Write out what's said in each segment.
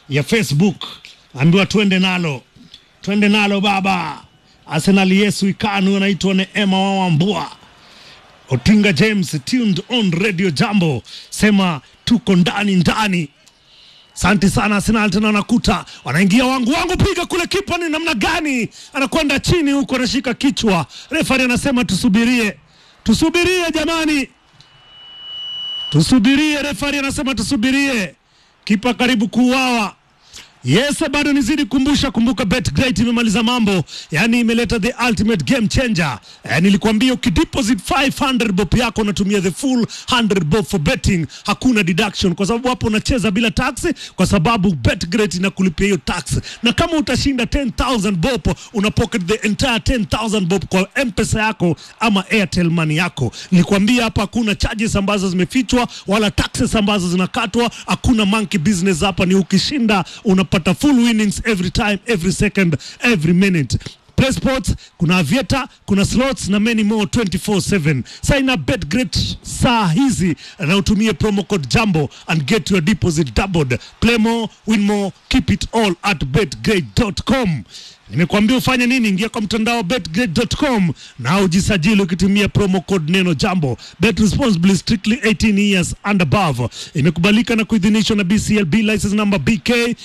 ya Facebook, ambiwa twende nalo, twende nalo baba. Arsenal Yesu Ikanu anaitwa Neema Wawambua. Otinga James tuned on Radio Jambo, sema tuko ndani ndani. Asante sana Arsenal, tena wanakuta wanaingia wangu wangu, piga kule, kipa ni namna gani? Anakwenda chini huko, anashika kichwa. Refari anasema tusubirie, tusubirie jamani, tusubirie. Refari anasema tusubirie, kipa karibu kuuawa. Yes, bado nizidi kumbusha, kumbuka BetGreat imemaliza mambo, yani imeleta the ultimate game changer. Eh, nilikwambia ukideposit 500 bob yako unatumia the full 100 bob for betting, hakuna deduction, kwa sababu hapo unacheza bila tax, kwa sababu BetGreat inakulipia hiyo tax, na kama utashinda 10000 bob una pocket the entire 10000 bob kwa M-Pesa yako ama Airtel money yako. Nilikwambia hapa hakuna charges ambazo zimefichwa wala taxes ambazo zinakatwa, hakuna monkey business hapa, ni ukishinda unapata full winnings every time, every second, every minute. Play sports, kuna avieta, kuna slots na many more 24/7. Sign up BetGreat saa hizi na utumie promo code Jambo and get your deposit doubled. Play more, win more, keep it all at betgreat.com. Nimekuambia ufanye nini? Ingia kwa mtandao betgreat.com na ujisajili ukitumia promo code neno Jambo. Bet responsibly, strictly 18 years and above. Imekubalika na kuidhinishwa na BCLB license number BK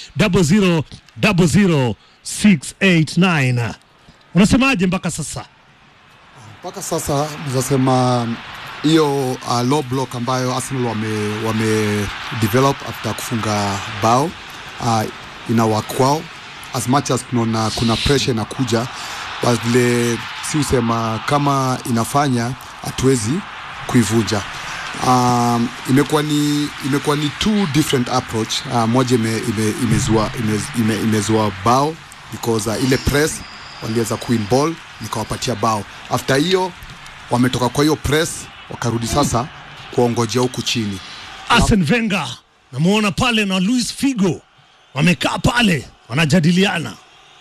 0000689. Unasemaje mpaka sasa? mpaka sasa nazasema hiyo uh, low block ambayo Arsenal wame, wame develop after kufunga bao uh, ina work kwao as much as tunaona kuna pressure inakuja, but vile si usema kama inafanya hatuwezi kuivunja. Um, imekuwa ni imekuwa ni two different approach uh, moja ime, ime, imezua, ime, ime, imezua bao because uh, ile press waliweza kuwin ball nikawapatia bao. After hiyo wametoka kwa hiyo press wakarudi sasa kuongojea huku chini. Arsene Wenger namuona pale na Luis Figo wamekaa pale wanajadiliana.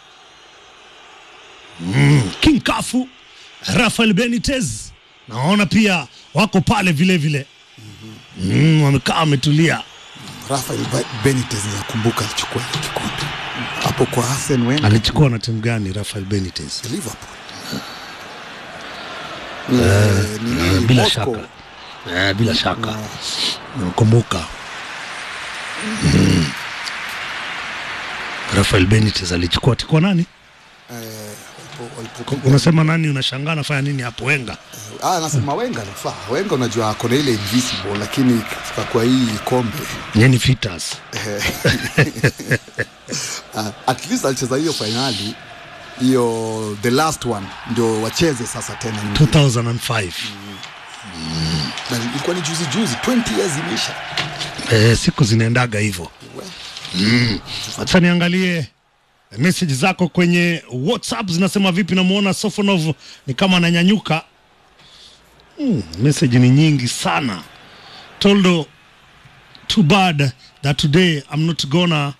Mm, King Kafu, Rafael Benitez naona pia wako pale vile vile. Mm, wamekaa wametulia. Rafael Be- Benitez nakumbuka alichukua ile kikombe hapo kwa Arsene Wenger Alichukua na timu gani Rafael Benitez? Liverpool. Eh, nini, Bila Moscow. shaka eh, bila shaka nakumbuka. Mm. Rafael Benitez alichukua tikuwa nani? Eh, walipo- walipo- Unasema nani? Unashangaa nafanya nini hapo Wenga? Ah, nasema Wenga nafaa. Wenga unajua ako na ile invisible, lakini katika kwa hii kombe Nyeni Fitas. uh, at least alicheza hiyo fainali hiyo the last one ndio wacheze sasa tena nyingine. 2005 Na ilikuwa ni juzi juzi 20 years imeisha eh, siku zinaendaga hivyo. Acha niangalie message zako kwenye WhatsApp zinasema vipi. Namuona Sofonov ni kama ananyanyuka. Mm, message ni nyingi sana. Toldo, too bad that today I'm not gonna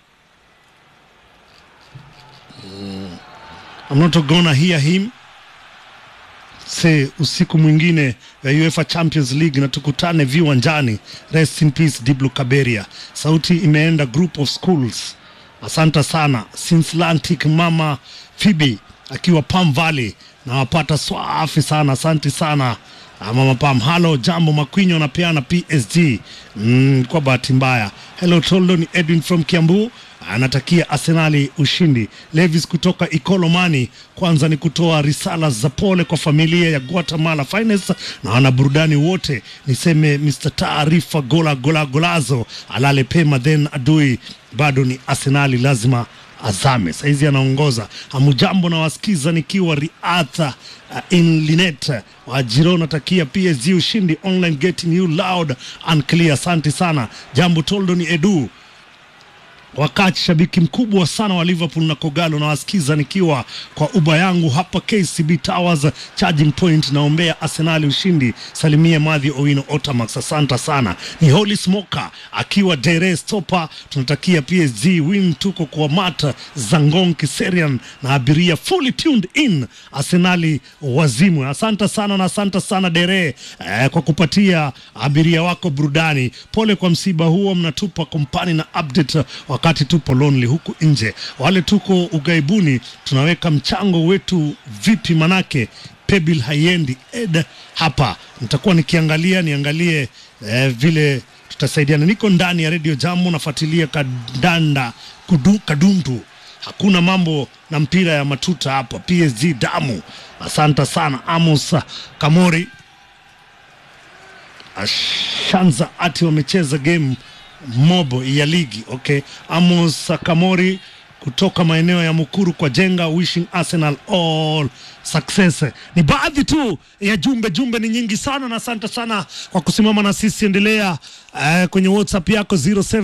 Mm, I'm not gonna hear him say usiku mwingine wa UEFA Champions League na tukutane viwanjani. Rest in peace Diblu Kaberia. Sauti imeenda group of schools. Asante sana Sinslantic mama Phoebe akiwa Palm Valley na wapata swafi sana, asante sana Ah, mama Pam. Halo, jambo Makwinyo anapeana PSG mm, kwa bahati mbaya. Hello Toldo, ni Edwin from Kiambu anatakia Arsenali ushindi. Levis kutoka Ikolomani, kwanza ni kutoa risala za pole kwa familia ya Guatemala Finest na wanaburudani wote. Niseme Mr. Taarifa Gola Gola Golazo alale pema, then adui bado ni Arsenali, lazima azame. Saizi anaongoza. Hamujambo na wasikiza nikiwa Riadha uh, in Linet wa Girona, takia PSG ushindi. Online getting you loud and clear. Asante sana. Jambo Toldo ni Edu wakati shabiki mkubwa sana wa Liverpool na Kogalo na wasikiza nikiwa kwa uba yangu hapa KCB Towers charging point, naombea Arsenali ushindi. Salimie Madhi Owino Otamax, asante sana. Ni Holy Smoker akiwa Dere Stopa, tunatakia PSG win. Tuko kwa Mata Zangon Kiserian na abiria fully tuned in Arsenali wazimu. Asante sana na asante sana Dere eh, kwa kupatia abiria wako burudani. Pole kwa msiba huo, mnatupa kompani na update wa wakati tupo lonely huku nje. Wale tuko ugaibuni tunaweka mchango wetu vipi? Manake Pebil haiendi ed hapa, nitakuwa nikiangalia niangalie eh, vile tutasaidiana. Niko ndani ya redio Jambo, nafuatilia kadanda kudu, kadundu hakuna mambo na mpira ya matuta hapa. PSG damu. Asante sana Amos Kamori Ashanza ati wamecheza game mobo ya ligi. Okay, Amos Kamori kutoka maeneo ya Mukuru kwa Jenga, wishing Arsenal all success. Ni baadhi tu ya jumbe, jumbe ni nyingi sana, na asante sana kwa kusimama na sisi. Endelea uh, kwenye WhatsApp yako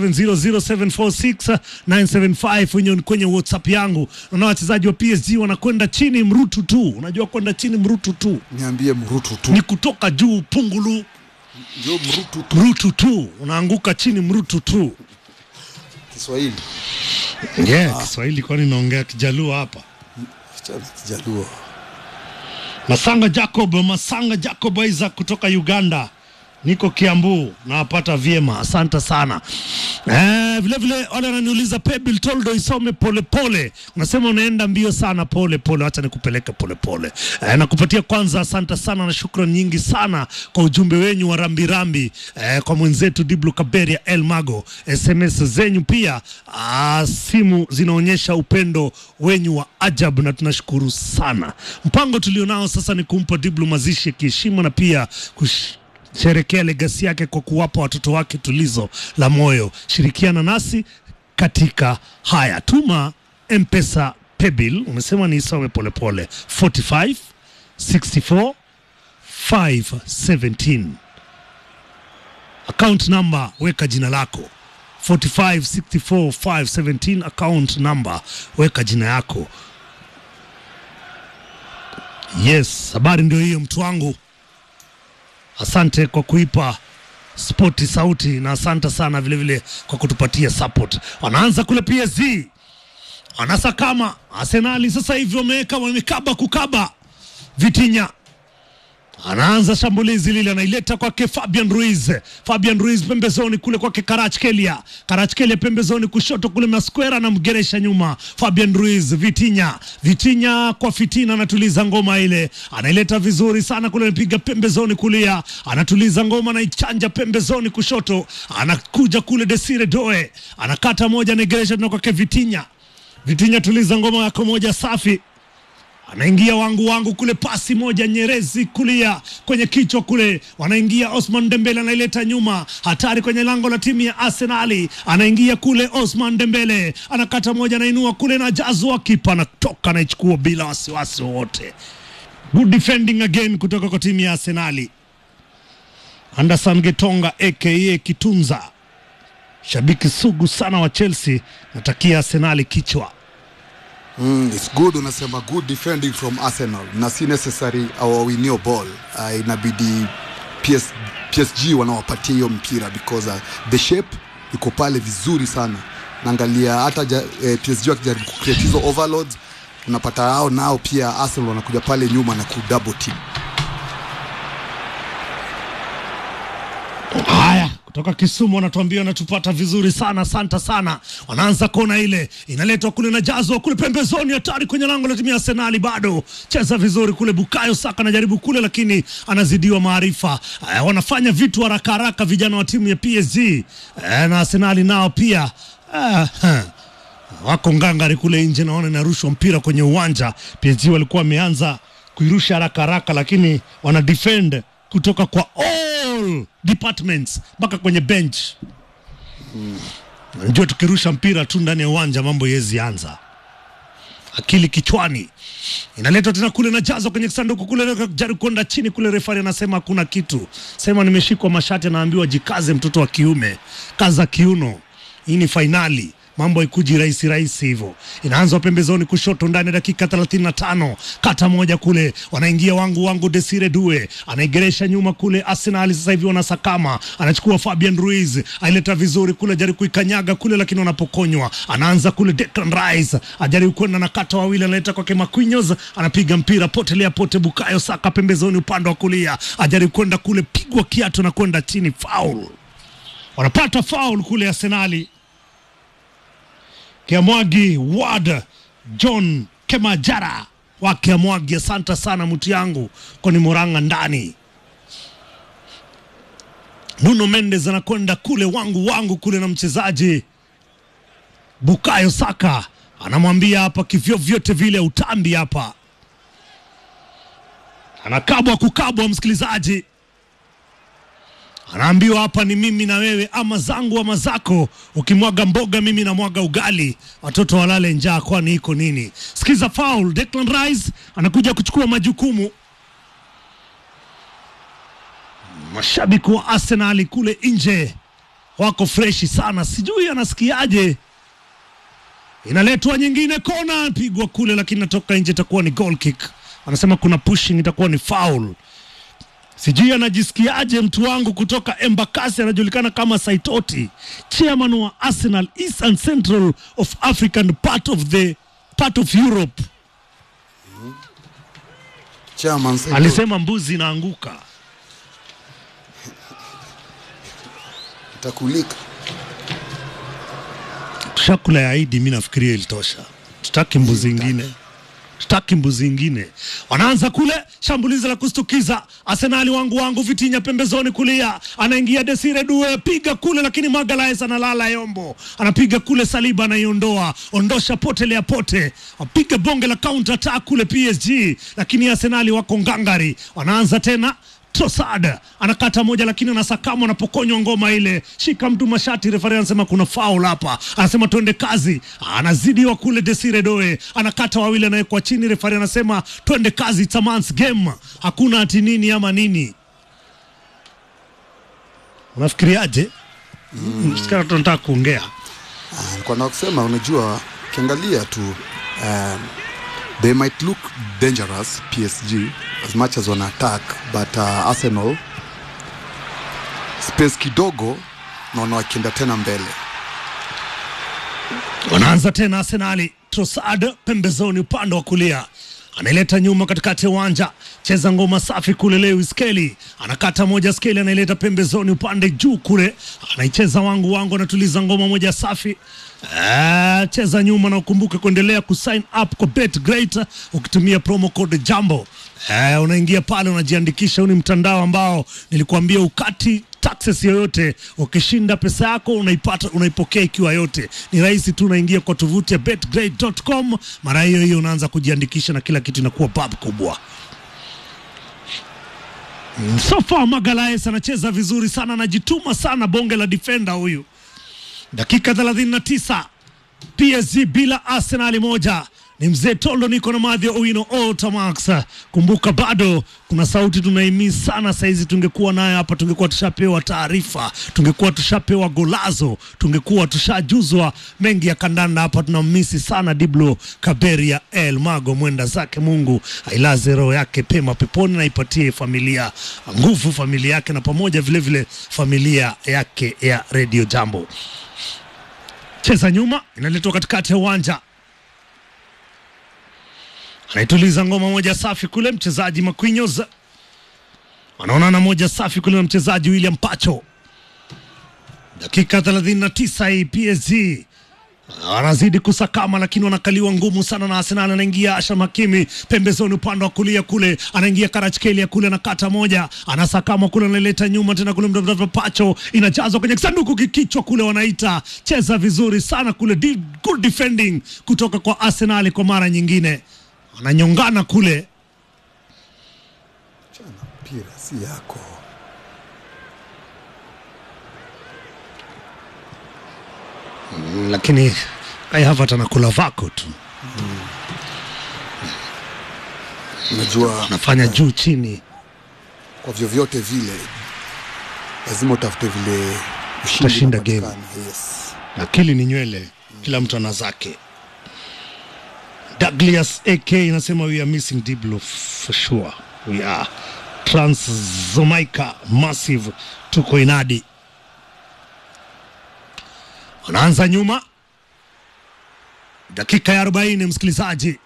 0700746975 kwenye, kwenye WhatsApp yangu. Naona wachezaji wa PSG wanakwenda chini mrutu tu. Unajua kwenda chini mrutu tu Niambie mrutu tu, ni kutoka juu pungulu ndio mrutu tu mrutu tu, unaanguka chini mrutu tu. Kiswahili. Yeah, Kiswahili kwani naongea Kijaluo hapa. Achana Kijaluo. Masanga Jacob, Masanga Jacob Isaac kutoka Uganda. Niko Kiambu, nawapata vyema, asante sana. Eh, vile vile wale wananiuliza Pebil Toldo isome polepole, unasema unaenda mbio sana, pole pole, acha nikupeleke polepole. Eh, nakupatia kwanza, asante sana na shukrani nyingi sana kwa ujumbe wenyu wa rambirambi eh, kwa mwenzetu Diblu Kaberia El Mago, SMS zenyu pia ah, simu zinaonyesha upendo wenyu wa ajabu na tunashukuru sana. Mpango tulionao sasa ni kumpa Diblu mazishi ya kiheshima na pia kush sherekea legasi yake kwa kuwapa watoto wake tulizo la moyo. Shirikiana nasi katika haya, tuma mpesa pebil, umesema niisome polepole 45 64 517 account number, weka jina lako 45 64 517 account number, weka jina yako. Yes, habari ndio hiyo mtu wangu. Asante kwa kuipa spoti sauti na asante sana vilevile vile kwa kutupatia support. Wanaanza kule PSG, wanasakama Arsenali sasa hivi wameweka wamekaba kukaba. Vitinya anaanza shambulizi lile, anaileta kwake Fabian Ruiz. Fabian Ruiz pembezoni kule kwake Karachkelia, Karachkelia pembezoni kushoto kule Masquera anamgeresha nyuma. Fabian Ruiz, Vitinya, Vitinya kwa fitina, anatuliza ngoma ile, anaileta vizuri sana kule, anapiga pembezoni kulia, anatuliza ngoma, anaichanja pembezoni kushoto, anakuja kule Desire Doe, anakata moja, anaigeresha tena kwake Vitinya. Vitinya, tuliza ngoma yako moja safi anaingia wangu wangu kule, pasi moja Nyerezi kulia kwenye kichwa kule, wanaingia Osman Dembele anaileta nyuma, hatari kwenye lango la timu ya Arsenali, anaingia kule Osman Dembele anakata moja, anainua kule na jazwa, kipa anatoka anaichukua bila wasiwasi wowote. Good defending again kutoka kwa timu ya Arsenali. Anderson Getonga aka Kitunza, shabiki sugu sana wa Chelsea, natakia Arsenali kichwa Mm, it's good unasema good defending from Arsenal na si necessary awawinio ball uh, inabidi PS, PSG wanawapatia hiyo mpira because uh, the shape iko pale vizuri sana naangalia hata ja, eh, PSG wakijaribu kucreate hizo overloads unapata hao nao pia Arsenal wanakuja pale nyuma na ku double team Haya, kutoka Kisumu wanatuambia wanatupata vizuri sana, asante sana. Wanaanza kona ile inaletwa kule na jazwa kule pembezoni, hatari kwenye lango la timu ya Arsenali, bado cheza vizuri kule. Bukayo Saka anajaribu kule, lakini anazidiwa maarifa. Eh, wanafanya vitu haraka haraka vijana wa timu ya PSG eh, na Arsenali nao pia eh, huh wako ngangari kule nje, naona inarushwa mpira kwenye uwanja. PSG walikuwa wameanza kuirusha haraka haraka, lakini wana defend kutoka kwa all departments mpaka kwenye bench. Najua tukirusha mpira tu ndani ya uwanja mambo yezi anza akili kichwani inaletwa tena kule na jazo kwenye sanduku kule, jaribu kwenda chini kule, refari anasema hakuna kitu, sema nimeshikwa mashati, anaambiwa jikaze, mtoto wa kiume, kaza kiuno, hii ni fainali mambo haikuji rahisi rahisi hivyo. Inaanzwa pembezoni kushoto ndani ya dakika 35, kata moja kule, wanaingia wangu wangu, Desire Due anaigeresha nyuma kule. Arsenal sasa hivi wanasakama, anachukua Fabian Ruiz, aileta vizuri kule, ajaribu kuikanyaga kule, lakini wanapokonywa. Anaanza kule Declan Rice, ajaribu kwenda na kata wawili, analeta kwake Marquinhos, anapiga mpira potelea pote. Bukayo Saka pembezoni upande wa kulia, ajaribu kwenda kule, pigwa kiatu na kwenda chini, foul. Wanapata foul kule Arsenali Kiamwagi Ward John Kemajara wa Kiamwagi, asante sana mtu yangu koni Murang'a ndani. Nuno Mendes anakwenda kule wangu wangu kule na mchezaji Bukayo Saka anamwambia hapa kivyo vyote vile utambi hapa, anakabwa kukabwa, msikilizaji anaambiwa hapa ni mimi na wewe, ama zangu ama zako. Ukimwaga mboga, mimi namwaga ugali, watoto walale njaa, kwani iko nini? Sikiza foul. Declan Rice anakuja kuchukua majukumu. Mashabiki wa Arsenal kule nje wako freshi sana, sijui anasikiaje. Inaletwa nyingine, kona pigwa kule, lakini natoka nje, itakuwa ni goal kick. Anasema kuna pushing, itakuwa ni foul. Sijui anajisikiaje mtu wangu kutoka Embakasi, anajulikana kama Saitoti, chairman wa Arsenal East and Central of African part of the part of Europe. Chairman Saito. Alisema mbuzi inaanguka. itakulika Tushakula ya Idi, mi nafikiria ilitosha. Tutaki mbuzi ingine, tutaki mbuzi ingine. Wanaanza kule shambulizi la kustukiza. Arsenali wangu wangu, Vitinya pembezoni kulia, anaingia Desire Due, piga kule, lakini Magalhaes analala Yombo, anapiga kule, Saliba anaiondoa, ondosha potelea pote, wapiga bonge la counter attack kule PSG, lakini Arsenali wako ngangari, wanaanza tena Trossard anakata moja lakini anasakama, anapokonywa ngoma ile, shika mtu mashati. Refari anasema kuna foul hapa, anasema twende kazi, anazidiwa kule. Desire Doe anakata wawili, anawekwa chini. Refari anasema twende kazi, it's a man's game, hakuna ati nini ama nini. Unafikiriaje? Mm. tunataka kuongea Ah, nilikuwa na kusema unajua ukiangalia tu um, they might look dangerous PSG as much as wana attack but uh, Arsenal space kidogo naona wakienda tena mbele Wanaanza tena Arsenali. Trossard pembezoni upande wa kulia anaileta nyuma katikati ya uwanja, cheza ngoma safi kule. Lewis Kelly anakata moja, Skelly anaileta pembezoni upande juu kule, anaicheza wangu wangu, anatuliza ngoma moja safi. Ah, cheza nyuma na ukumbuke kuendelea kusign up kwa Bet Great ukitumia promo code Jambo. Eh, unaingia pale unajiandikisha. Huu ni mtandao ambao nilikuambia ukati taxes yoyote. Ukishinda pesa yako unaipata, unaipokea ikiwa yote. Ni rahisi tu, unaingia kwa tovuti ya betgrade.com, mara hiyo hiyo unaanza kujiandikisha na kila kitu inakuwa bab kubwa. Mm, So far Magalhaes anacheza vizuri sana, anajituma sana, bonge la defender huyu. Dakika 39 PSG bila Arsenal moja. Ni mzee Tondo, niko na Madhi Owino Otamax. Kumbuka bado kuna sauti tunaimiss sana saizi, tungekuwa nayo hapa, tungekuwa tushapewa taarifa, tungekuwa tushapewa golazo, tungekuwa tushajuzwa mengi ya kandanda hapa. Tunamisi sana Diblo Kaberia El Mago, mwenda zake Mungu ailaze roho yake pema peponi na ipatie familia nguvu, familia yake na pamoja vile vile familia yake ya Radio Jambo cheza nyuma, inaletwa katikati ya uwanja, anaituliza ngoma moja safi kule, mchezaji Marquinhos wanaonana moja safi kule na mchezaji William Pacho. Dakika 39 hii PSG wanazidi kusakama, lakini wanakaliwa ngumu sana na Arsenal. Anaingia Ashraf Hakimi pembezoni upande wa kulia kule, anaingia Kvaratskhelia kule, anakata moja, anasakama kule, analeta nyuma tena kule, mtafutaji Pacho inajazwa kwenye sanduku kikichwa kule, wanaita cheza vizuri sana kule, di- good defending kutoka kwa Arsenal kwa mara nyingine, ananyongana kule chana mpira si yako Mm, lakini Kai Havertz anakula vako tu, unajua anafanya juu chini. kwa vyovyote vile lazima utafute vile ushindi Utashinda unapatikana. yes. akili ni nywele, kila mtu ana zake. Douglas AK inasema we are missing Diblo for sure, we are Transzomaika massive, tuko inadi. Wanaanza nyuma, dakika ya 40, msikilizaji.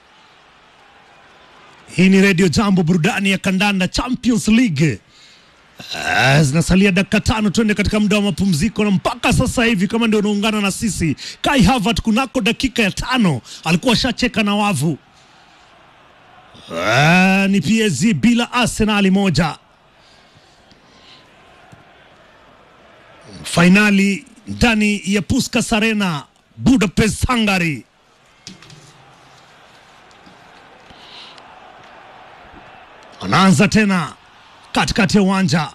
Hii ni Radio Jambo, burudani ya kandanda Champions League. Uh, zinasalia dakika tano tuende katika muda wa mapumziko, na mpaka sasa hivi kama ndio unaungana na sisi, Kai Havertz kunako dakika ya tano alikuwa ashacheka na wavu. Uh, ni PSG bila Arsenali moja. Fainali ndani ya Puskas Arena Budapest, Hungary. Anaanza tena katikati ya uwanja.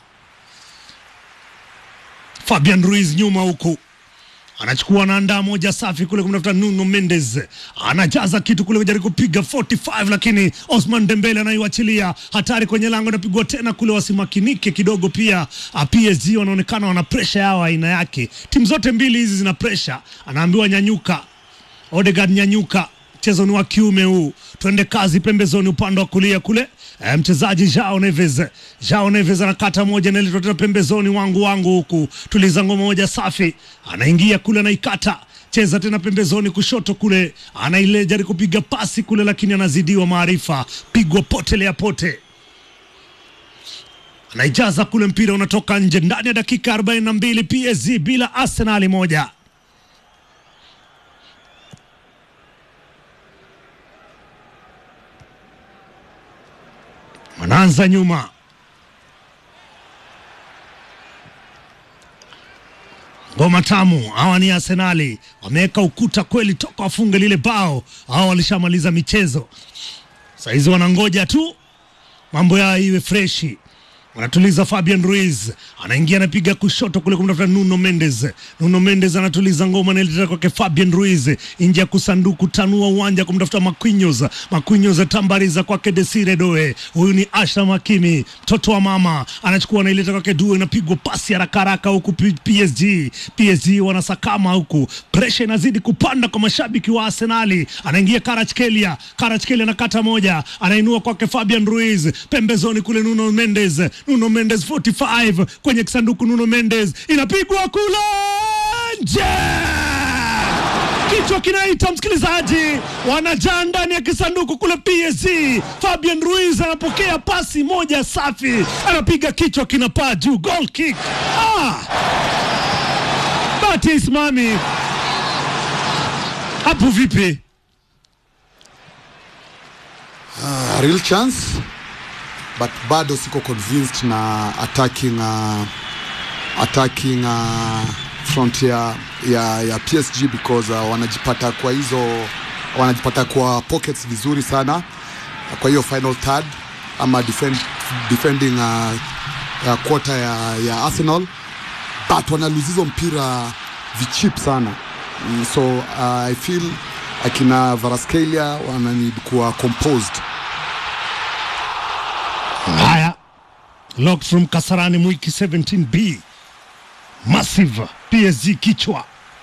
Fabian Ruiz nyuma huku anachukua anaandaa moja safi kule kumtafuta Nuno Mendes, anajaza kitu kule kujaribu kupiga 45 lakini Osman Dembele anaiwachilia hatari kwenye lango, inapigwa tena kule, wasimakinike kidogo. Pia ah, PSG wanaonekana wana presha yao aina yake, timu zote mbili hizi zina presha. Anaambiwa nyanyuka, Odegaard nyanyuka, mchezo ni wa kiume huu, twende kazi pembezoni, upande wa kulia kule E, mchezaji Jao Neves, Jao Neves anakata moja naletwa tena pembezoni, wangu wangu huku, tuliza ngoma moja safi, anaingia kule anaikata, cheza tena pembezoni kushoto kule, anaile jaribu kupiga pasi kule, lakini anazidiwa maarifa, pigwa potelea pote, anaijaza kule, mpira unatoka nje ndani ya dakika 42, PSG bila Arsenali moja. wanaanza nyuma, ngoma tamu. Hawa ni Arsenali, wameweka ukuta kweli toka wafunge lile bao. Hawa walishamaliza michezo, sahizi wanangoja tu mambo yao iwe freshi. Wanatuliza Fabian Ruiz anaingia anapiga kushoto kule kumtafuta Nuno Mendes. Nuno Mendes anatuliza ngoma naileta kwake Fabian Ruiz nje ya kusanduku, tanua uwanja kumtafuta Marquinhos. Marquinhos tambariza kwake Desire Doe. Huyu ni Ashraf Hakimi, mtoto wa mama, anachukua anaileta kwake Due, inapigwa pasi haraka haraka huku P- PSG. PSG wanasakama huku, presha inazidi kupanda kwa mashabiki wa Arsenali. Anaingia Kvaratskhelia, Kvaratskhelia anakata moja, anainua kwake Fabian Ruiz pembezoni kule Nuno Mendes Nuno Mendes 45 kwenye kisanduku. Nuno Mendes inapigwa kule nje, kichwa kinaita msikilizaji, wanajaa ndani ya kisanduku kule PSG. Fabian Ruiz anapokea pasi moja safi, anapiga kichwa kinapaa juu, goal kick. Ah! Bati isimami hapo, vipi? Uh, real chance but bado siko convinced na attacking uh, attacking uh, front ya, ya, ya PSG because uh, wanajipata kwa hizo wanajipata kwa pockets vizuri sana kwa hiyo final third ama defend, defending uh, uh, quarter ya, ya Arsenal but wanaluzi hizo mpira vichip sana mm, so uh, I feel akina Varaskelia wananid kuwa composed Haya, locked from Kasarani Mwiki 17B, massive PSG kichwa.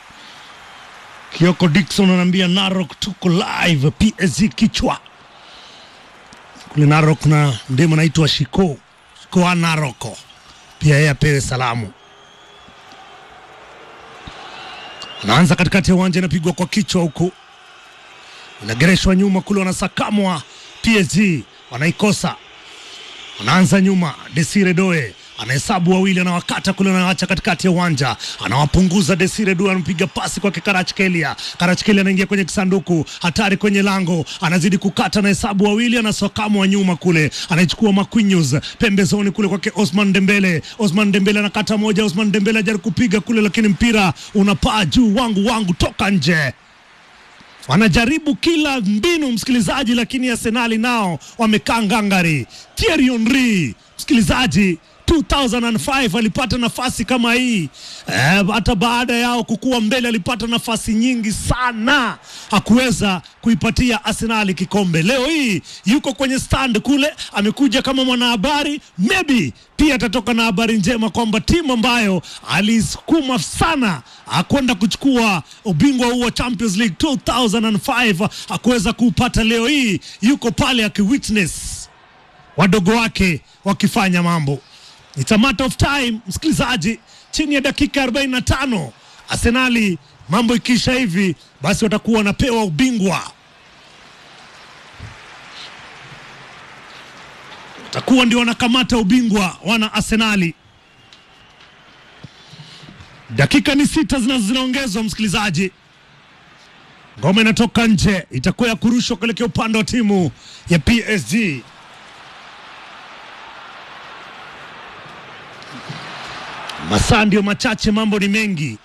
Kioko Dickson anaambia Narok tuko live, PSG kichwa kule Narok, na ndemo anaitwa Shiko Shiko wa Naroko, pia yeye apewe salamu. Anaanza katikati ya uwanja, inapigwa kwa kichwa huku, inagereshwa nyuma kule, wanasakamwa PSG, wanaikosa anaanza nyuma, Desire Doe anahesabu wawili, anawakata kule, anawacha katikati ya uwanja, anawapunguza. Desire Doe anampiga pasi kwake Karachkelia. Karachkelia anaingia kwenye kisanduku, hatari kwenye lango, anazidi kukata, anahesabu wawili, anasokamwa nyuma kule, anaichukua Marquinhos pembezoni kule kwake Osman Dembele. Osman Dembele anakata moja, Osman Dembele ajaribu kupiga kule, lakini mpira unapaa juu, wangu wangu, toka nje wanajaribu kila mbinu msikilizaji, lakini Arsenali nao wamekaa ngangari. Thierry Henry msikilizaji 2005 alipata nafasi kama hii eh, hata baada yao kukuwa mbele alipata nafasi nyingi sana, hakuweza kuipatia Arsenali kikombe. Leo hii yuko kwenye stand kule, amekuja kama mwanahabari, maybe pia atatoka na habari njema kwamba timu ambayo alisukuma sana akwenda kuchukua ubingwa huu wa Champions League 2005 hakuweza kuupata, leo hii yuko pale akiwitness wadogo wake wakifanya mambo. It's a matter of time, msikilizaji, chini ya dakika 45 Arsenali, mambo ikiisha hivi, basi watakuwa wanapewa ubingwa. takuwa ndio wanakamata ubingwa wana Arsenali. Dakika ni sita zina- zinaongezwa, msikilizaji. Ngoma inatoka nje, itakuwa ya kurushwa kuelekea upande wa timu ya PSG. Masaa ndio machache, mambo ni mengi.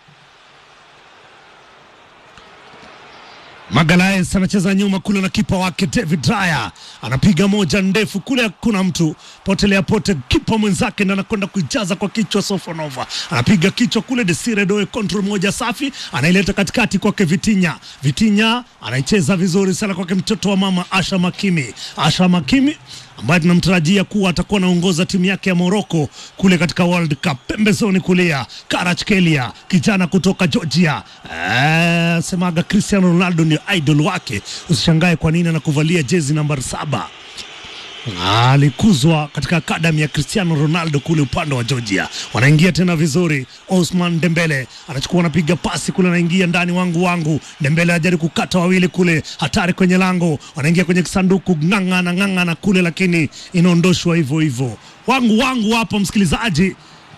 Magalaes anacheza nyuma kule na kipa wake David Raya anapiga moja ndefu kule, hakuna mtu potelea pote, kipa mwenzake ndo anakwenda kuijaza kwa kichwa. Sofonova anapiga kichwa kule, Desire Doe control moja safi, anaileta katikati kwake Vitinya. Vitinya anaicheza vizuri sana kwake mtoto wa mama Asha Makimi. Asha Makimi ambaye tunamtarajia kuwa atakuwa anaongoza timu yake ya Morocco kule katika World Cup. Pembezoni kulia Kvaratskhelia, kijana kutoka Georgia. Eh, semaga Cristiano Ronaldo ndio idol wake, usishangae kwa nini anakuvalia jezi nambari saba. Alikuzwa katika akadami ya Cristiano Ronaldo kule upande wa Georgia. Wanaingia tena vizuri. Osman Dembele anachukua, anapiga pasi kule, anaingia ndani, wangu wangu. Dembele ajaribu kukata wawili kule, hatari kwenye lango, wanaingia kwenye kisanduku, ng'ang'ana ng'ang'ana kule, lakini inaondoshwa hivyo hivyo. Wangu wangu hapo, msikilizaji.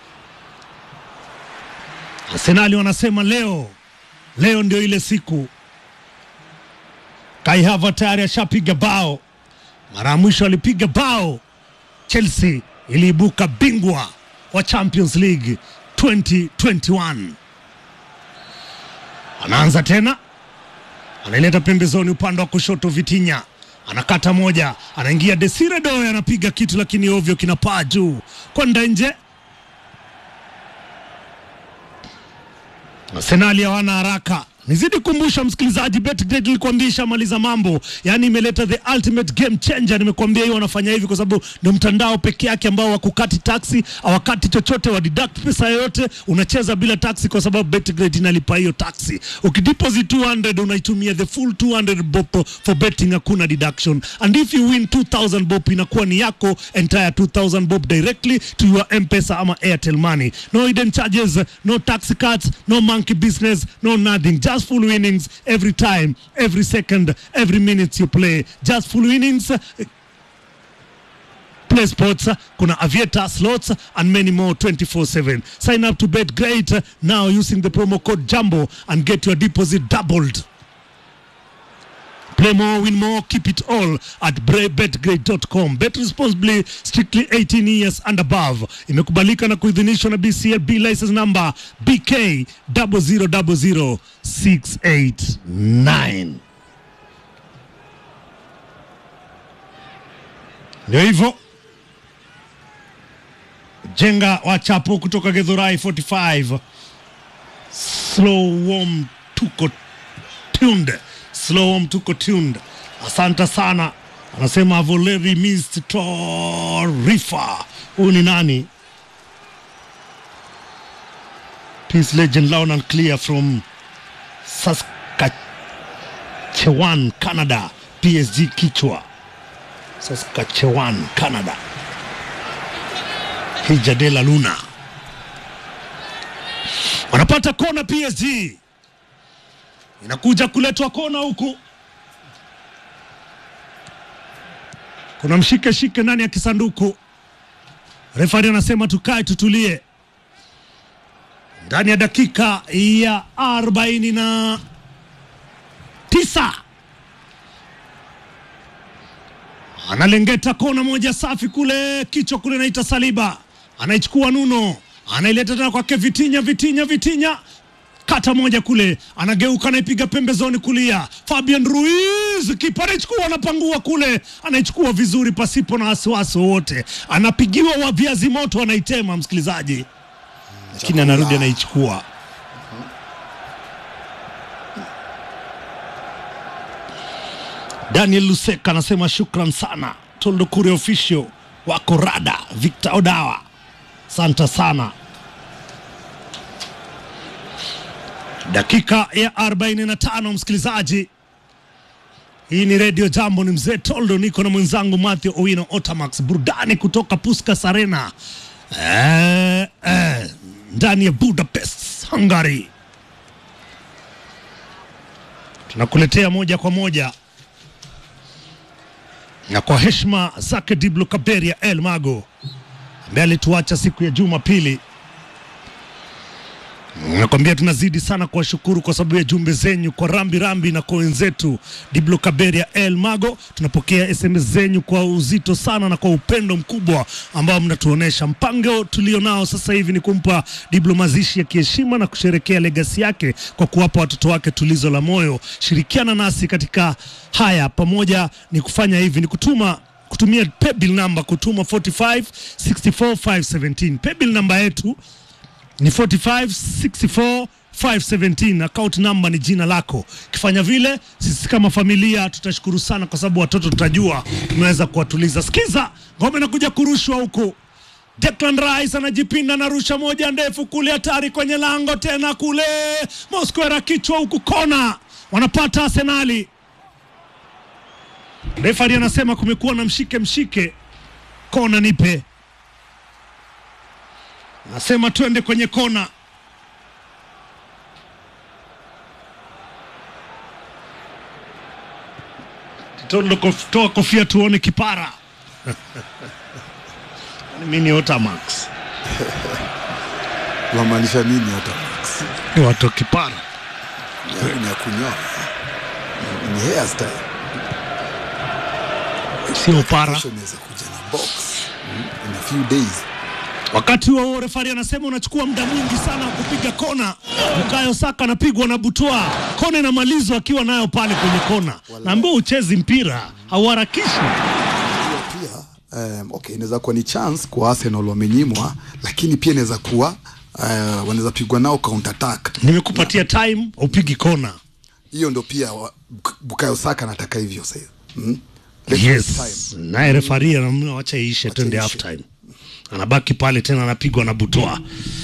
Arsenali wanasema leo, leo ndio ile siku. Kai Havertz tayari ashapiga bao mara ya mwisho alipiga bao Chelsea iliibuka bingwa wa Champions League 2021. Anaanza tena, anaileta pembezoni upande wa kushoto, Vitinha anakata moja, anaingia Desire Doe anapiga kitu, lakini ovyo kinapaa juu kwenda nje. Arsenali hawana haraka. Nizidi kumbusha msikilizaji, Betgrid nilikwambia ishamaliza mambo, yaani imeleta the ultimate game changer. Nimekuambia hiyo wanafanya hivi kwa sababu ndio mtandao peke yake ambao wakukati taksi, hawakati chochote, wa deduct pesa yoyote, unacheza bila taksi kwa sababu Betgrid inalipa hiyo taksi. Ukideposit 200 unaitumia the full 200 bob for betting, hakuna deduction and if you win 2000 bob inakuwa ni yako entire 2000 bob directly to your M-Pesa ama Airtel money. No hidden charges, no tax cuts, no monkey business, no nothing. Just full winnings every time, every second, every minute you play. Just full winnings. Play sports, kuna aviator slots and many more 24/7. Sign up to Bet Great now using the promo code Jumbo and get your deposit doubled. Play more, win more, keep it all at betgrade.com. Bet responsibly, strictly 18 years and above. Imekubalika na kuidhinishwa na BCLB license number BK 0000689. Ndio hivyo. Jenga wa Chapo kutoka Githurai 45. Slow warm tuko tuned. Slow warm tuko tuned. Asante sana. Anasema I've already missed taarifa. Huyu ni nani? Peace legend loud and clear from Saskatchewan, Canada. PSG kichwa. Saskatchewan, Canada. Hija de la Luna wanapata kona. PSG inakuja kuletwa kona huku, kuna mshike shike ndani ya kisanduku. Refari anasema tukae tutulie. Ndani ya dakika ya arobaini na tisa analengeta kona moja safi kule, kichwa kule, naita Saliba anaichukua Nuno, anaileta tena kwake Vitinya, Vitinya, Vitinya, kata moja kule, anageuka, anaipiga pembezoni kulia, Fabian Ruiz, kipa anaichukua, anapangua kule, anaichukua vizuri pasipo na wasiwasi wowote, anapigiwa wa viazi moto, anaitema msikilizaji, lakini anarudi anaichukua. Daniel Luseka anasema shukran sana Toldo Kure official wako rada Victor Odawa, santa sana. Dakika ya 45 msikilizaji, hii ni redio Jambo, ni mzee Toldo, niko na mwenzangu Mathew Owino Otamax, burudani kutoka Puskas Arena eh, eh, ndani ya Budapest, Hungary. Tunakuletea moja kwa moja na kwa heshima zake Diblo Kaberia El Mago ambaye alituacha siku ya Jumapili. Nakwambia tunazidi sana kuwashukuru kwa sababu ya jumbe zenyu kwa rambi rambi na kwa wenzetu Diblo Kaberia El Mago. Tunapokea SMS zenyu kwa uzito sana na kwa upendo mkubwa ambao mnatuonesha. Mpango tulio nao sasa hivi ni kumpa Diblo mazishi ya kiheshima na kusherekea legasi yake kwa kuwapa watoto wake tulizo la moyo. Shirikiana nasi katika haya pamoja, ni kufanya hivi ni kutuma kutumia paybill namba kutuma 45 64 517 paybill namba yetu ni 45 517 account number ni jina lako. Ukifanya vile, sisi kama familia tutashukuru sana, kwa sababu watoto tutajua tunaweza kuwatuliza. Sikiza ngome nakuja kurushwa huku. Declan Rice anajipinda na rusha moja ndefu kule, hatari kwenye lango tena kule, Mosquera kichwa huku, kona wanapata Arsenali. Refari anasema kumekuwa na mshike mshike, kona nipe Nasema twende kwenye kona. Titondo kof, toa kofia tuone kipara. Mimi ni Otamax. Unamaanisha nini hata Max? Ni watu wa kipara. Yangu ni ya kunyoa. Ni hairstyle. Sio upara. Kesho inaweza kuja na box. Mm, In a few days. Wakati huo huo refari anasema unachukua muda mwingi sana wa kupiga kona. Bukayo Saka anapigwa na Butwa, kona inamalizwa akiwa nayo pale kwenye kona. Naambia uchezi mpira, hauharakishi. Hiyo pia um, okay, inaweza kuwa ni chance kwa Arsenal wamenyimwa, lakini pia inaweza kuwa uh, wanaweza pigwa nao counter attack. Nimekupatia time, upigi kona. Hiyo ndo pia wa- Buk- Bukayo Saka anataka hivyo sasa. Mm? Let's waste Yes, time. naye refari anamwambia wacha iishe, twende iishe. half time. Anabaki pale tena, anapigwa na Butwa.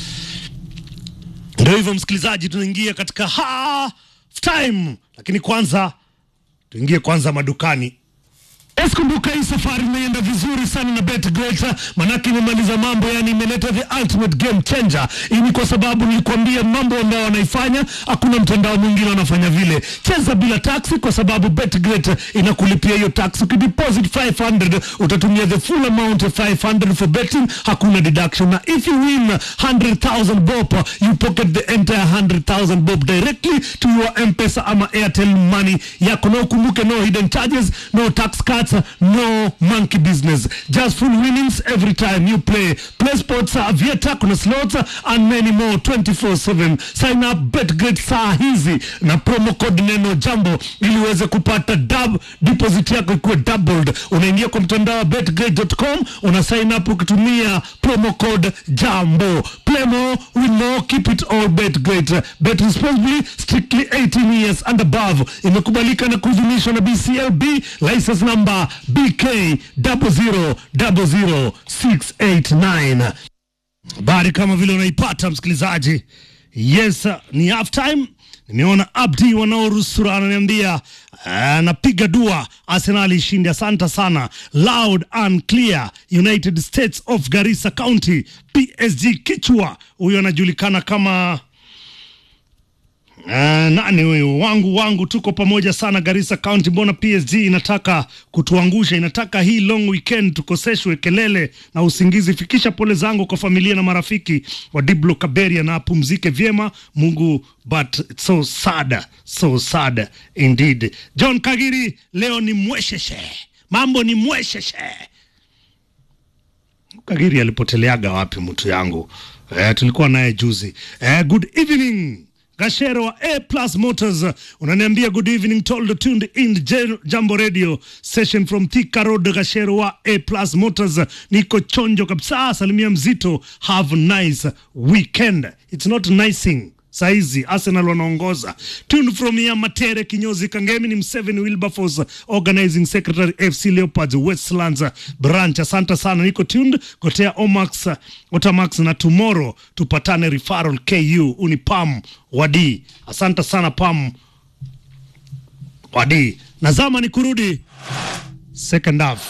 Ndio hivyo, msikilizaji, tunaingia katika half time, lakini kwanza tuingie kwanza madukani. Yes, kumbuka hii safari imeenda vizuri sana na BetGreat, manake imemaliza mambo, yani imeleta the ultimate game changer. Hii ni kwa sababu nilikwambia mambo ambayo wanaifanya, hakuna mtandao mwingine wanafanya vile. Cheza bila taxi, kwa sababu BetGreat inakulipia hiyo tax. Ukideposit 500 utatumia the full amount of 500 for betting, hakuna deduction, na if you win 100,000 bob you pocket the entire 100,000 bob directly to your M-Pesa ama Airtel money yako, na ukumbuke no hidden charges, no tax cuts, no monkey business, just full winnings every time you play. Play sports, uh, Vieta, kuna slots uh, and many more 24/7. Sign up BetGreat saa hizi na promo code neno jambo ili uweze kupata dub deposit yako ikuwe doubled. Unaingia kwa mtandao wa betgreat.com, una sign up ukitumia promo code jambo. Play more, win more, keep it all BetGreat. Bet responsibly, strictly 18 years and above. Imekubalika na kuidhinishwa na BCLB, license number BK 0000689. Habari kama vile unaipata msikilizaji. Yes, ni half time. Nimeona Abdi wanaorusura ananiambia anapiga dua Arsenal ishinde. Asante sana, loud and clear. United States of Garissa County, PSG kichwa. Huyo anajulikana kama Uh, nani huyu wangu wangu, tuko pamoja sana Garissa County. Mbona PSG inataka kutuangusha? Inataka hii long weekend tukoseshwe kelele na usingizi. Fikisha pole zangu kwa familia na marafiki wa Diblo Kaberia na apumzike vyema Mungu, but it's so sad, so sad indeed. John Kagiri, leo ni mwesheshe, mambo ni mwesheshe. Kagiri alipoteleaga wapi mtu yangu? Eh, tulikuwa naye juzi. Eh, good evening Gashero wa A Plus Motors unaniambia good evening told tuned in J- Jambo Radio session from Thika Road. Gashero wa A Plus Motors, niko chonjo kabisa. Salimia mzito, have nice weekend. It's not nicing saizi Arsenal wanaongoza. Tune from ya Matere Kinyozi Kangemi ni Mseveni Wilberforce organizing secretary FC Leopards Westlands branch. Asante sana, niko tuned gotea Omax Otamax, na tomorrow tupatane referral KU uni Pam Wadi. Asante sana Pam Wadi. Nazama ni kurudi second half.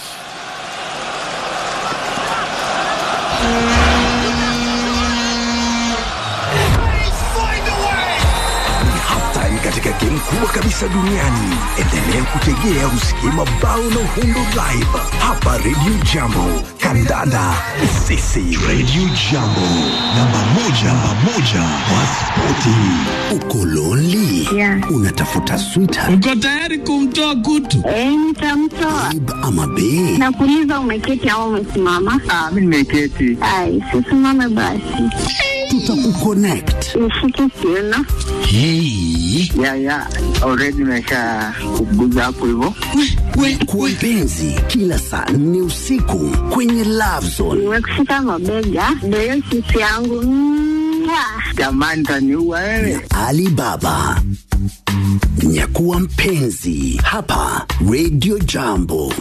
Halftime katika game kubwa kabisa duniani. Endelea kutegea usikie mabao na uhundo live hapa Radio Jambo. Kandanda sisi Radio Jambo, namba moja, namba moja wa spoti. Uko lonely? Yeah. Unatafuta sweetheart Uko tayari kumtoa kutu? Eh, nitamtoa. babe ama bae? Nakuuliza umeketi au umesimama? Ah, mimi nimeketi. Ai, sisimame basi. Tutakuconnect. Nishike kiuno. Hey. Ya ya, already nimesha kuguza hapo hivyo. Kwa mpenzi kila saa nne usiku kwenye Love Zone. Nimekushika mabega. Ndio hiyo sisi yangu. Mwah. Jamani, taniua wewe. Alibaba. Nyakuwa mpenzi hapa Radio Jambo.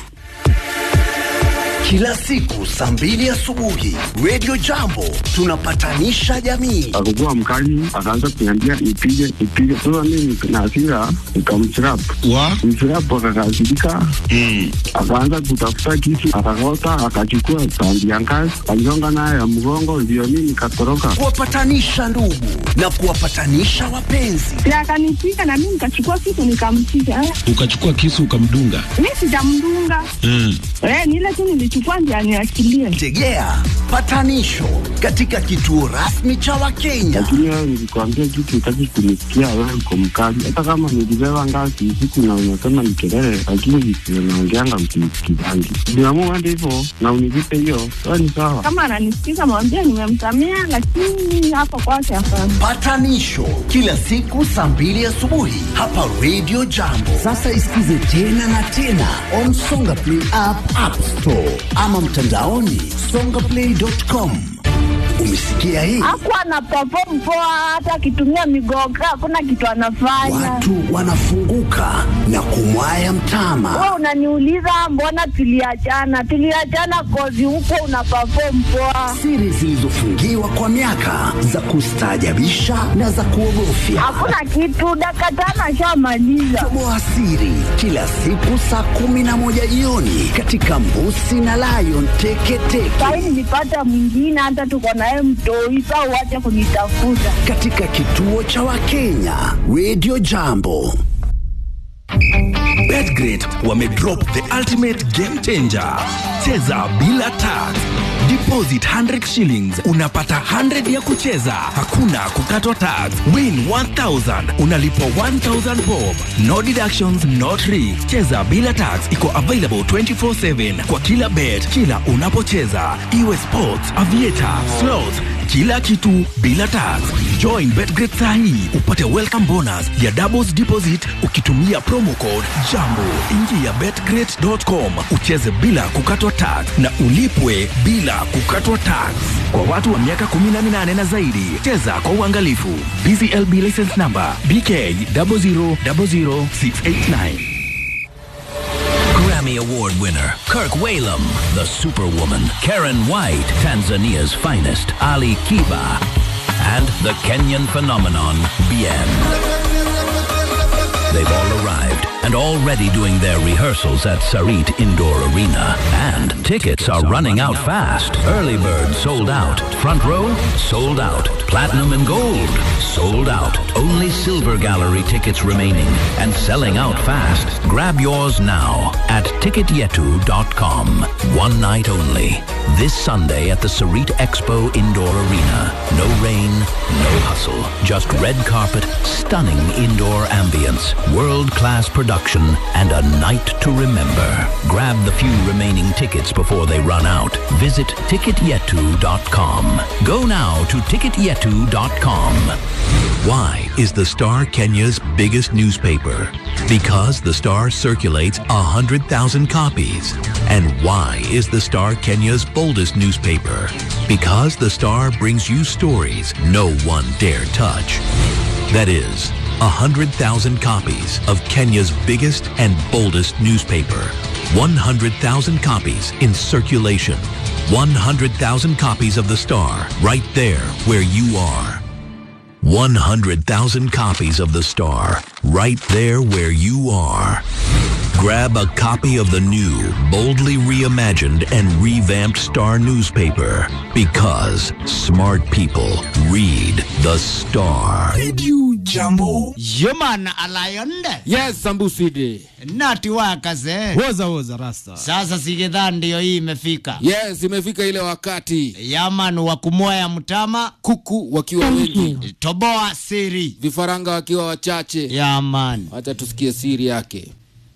Kila siku saa mbili asubuhi Radio Jambo tunapatanisha jamii. Akakuwa mkali, akaanza kuniambia nipige nipige. Sasa mimi na hasira nikamchirap Wa? mchirap, akakasirika akaanza kutafuta kisu, akakota, akachukua tandi ya ngazi, aligonga nayo ya mgongo, ndio mimi nikatoroka. Kuwapatanisha ndugu na kuwapatanisha wapenzi. Si akanipiga na mimi nikachukua kitu nikampiga. Eh, Ukachukua kisu ukamdunga. Mimi sijamdunga. Mm. Eh, ni ile tu nilichukua ndio aniachilie. Tegea patanisho katika kituo rasmi cha Wakenya. Lakini wewe nilikwambia kitu, utaki kunisikia. Wewe uko mkali, hata kama nilibeba ngazi usiku na unasema ni kelele, lakini visivyo naongeanga msinisikizangi. Niamua hadi hivyo na unilipe hiyo, wewe ni sawa. Kama ananisikiza mwambie nimemsamea, lakini hapo kwake hapana. Patanisho kila siku saa mbili asubuhi hapa Radio Jambo. Sasa isikize tena na tena on Songa Play app, App Store ama mtandaoni songaplay.com. Umesikia hii? Hakuwa ana perform poa, hata akitumia migoga hakuna kitu anafanya. Watu wanafunguka na kumwaya mtama. Wewe unaniuliza mbona tuliachana? Tuliachana kozi huko una perform poa. Siri zilizofungiwa kwa miaka za kustaajabisha na za kuogofya. Hakuna kitu, dakika tano ashamaliza. Toboa siri kila siku saa kumi na moja jioni katika Mbusi na Lion Teketeke Sahi nilipata mwingine, hata tuko naye mtoi, saa uache kunitafuta. katika kituo cha Wakenya Radio Jambo. Betgrid wamedrop the ultimate game changer. Cheza bila tax. Deposit 100 shillings unapata 100 ya kucheza, hakuna kukatwa tax. Win 1000 unalipwa 1000 bob. No deductions, no tricks. Cheza bila tax iko available 24/7 kwa kila bet, kila unapocheza, iwe sports, aviator, slots kila kitu bila tax. Join Betgrid sahi upate welcome bonus ya doubles deposit ukitumia promo code JAMBO. Ingia betgrid.com ucheze bila kukatwa tax na ulipwe bila kukatwa tax. Kwa watu wa miaka 18 na zaidi, cheza kwa uangalifu. BCLB license number BK 0000689. Grammy Award winner Kirk Whalum, the Superwoman, Karen White, Tanzania's finest, Ali Kiba, and the Kenyan phenomenon, Bien. They've all arrived and already doing their rehearsals at Sarit Indoor Arena. And tickets are running out fast. Early bird sold out. Front row sold out. Platinum and gold sold out. Only silver gallery tickets remaining and selling out fast. Grab yours now at ticketyetu.com. One night only. This Sunday at the Sarit Expo Indoor Arena. No rain, no hustle. Just red carpet, stunning indoor ambience, world-class production, and a night to remember. Grab the few remaining tickets before they run out. Visit ticketyetu.com. Go now to ticketyetu.com. Why is the Star Kenya's biggest newspaper? Because the Star circulates 100,000 copies. And why is the Star Kenya's boldest newspaper? Because the Star brings you stories no one dare touch. That is, 100,000 copies of Kenya's biggest and boldest newspaper. 100,000 copies in circulation. 100,000 copies of the Star right there where you are. 100,000 copies of The Star, right there where you are. Grab a copy of the new, boldly reimagined and revamped Star newspaper because smart people read The Star. Radio Jambo. Human alayonde. Yes, Sambuside. Nati wakaze. Woza woza rasta. Sasa sigedha ndio hii imefika. Yes, imefika ile wakati. Yaman wa kumoya mtama. Kuku wakiwa wengi. Toboa siri. Vifaranga wakiwa wachache. Yaman. Acha tusikie siri yake.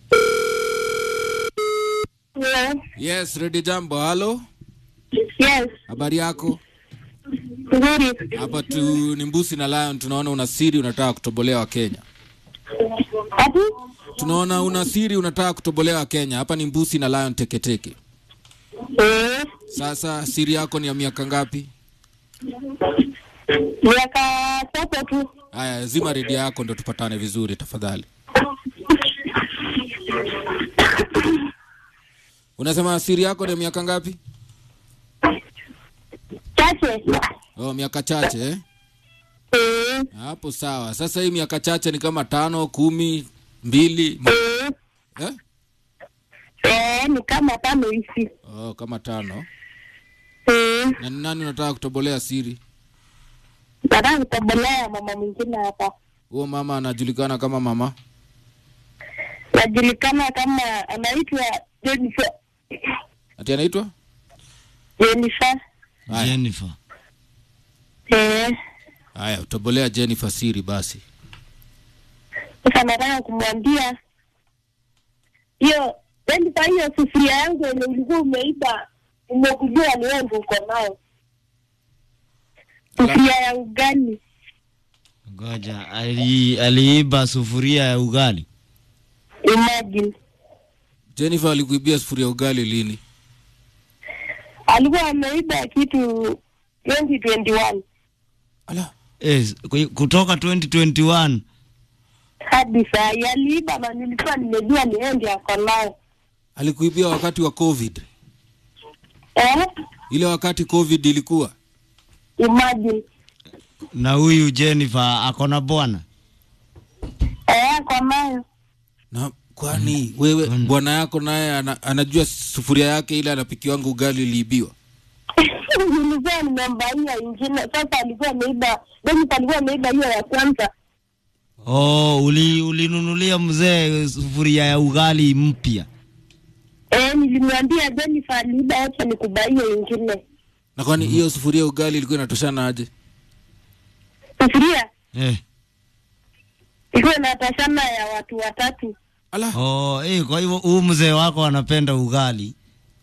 Yes. Yes, ready jambo. Halo. Yes. Habari yako? Nzuri. Hapa tu ni Mbusi na Lion, tunaona una siri unataka kutobolewa Kenya. Ati? Tunaona una siri unataka kutobolewa Kenya. Hapa ni Mbusi na Lion teketeke. Eh. Sasa siri yako ni ya miaka ngapi? Miaka tatu tu. Haya, zima redio yako ndo tupatane vizuri tafadhali. Unasema siri yako ni ya miaka ngapi? Chache. Oh, miaka chache eh? Eh. Hapo sawa. Sasa hii miaka chache ni kama tano, kumi, mbili Eh. eh? Eh, ni kama tano hivi. Oh, kama tano. Eh. Na ni nani unataka kutobolea siri? Nataka kutobolea mama mwingine hapa. Huo mama anajulikana kama mama Najulikana kama anaitwa Jennifer. ati anaitwa Jennifer. Haya. Jennifer. Eh. Haya, utobolea Jennifer siri basi. Sasa nataka kumwambia hiyo Jennifer, hiyo sufuria yangu yenye ulikuwa umeiba umekujua ni wewe ndio uko nayo. Sufuria ya ugali. Ngoja, ali, aliiba sufuria ya ugali. Imagine. Jennifer alikuibia sufuria ugali lini? Alikuwa ameiba kitu 2021 Eh, ku- kutoka 2021 hadi saa hii aliiba, na nilikuwa nimejua ni yeye ndiye ako nayo. Alikuibia wakati wa COVID. Eh? Ile wakati COVID ilikuwa. Imagine. na huyu Jennifer ako na bwana. Eh, ako nayo. Na kwani wewe bwana yako naye ana, anajua sufuria yake ile anapikiwanga ugali iliibiwa? nilikuwa nimembaia ingine, sasa alikuwa ameiba, Jennifer alikuwa ameiba hiyo ya kwanza. Oh, uli ulinunulia mzee sufuria ya ugali mpya. Eh, nilimwambia Jennifer aliiba, acha nikubaie ingine. Na kwani hiyo sufuria ugali ilikuwa inatoshana aje? Sufuria Eh. ilikuwa inatashana ya watu watatu. Oh, eh, kwa hivyo huyu mzee wako anapenda ugali.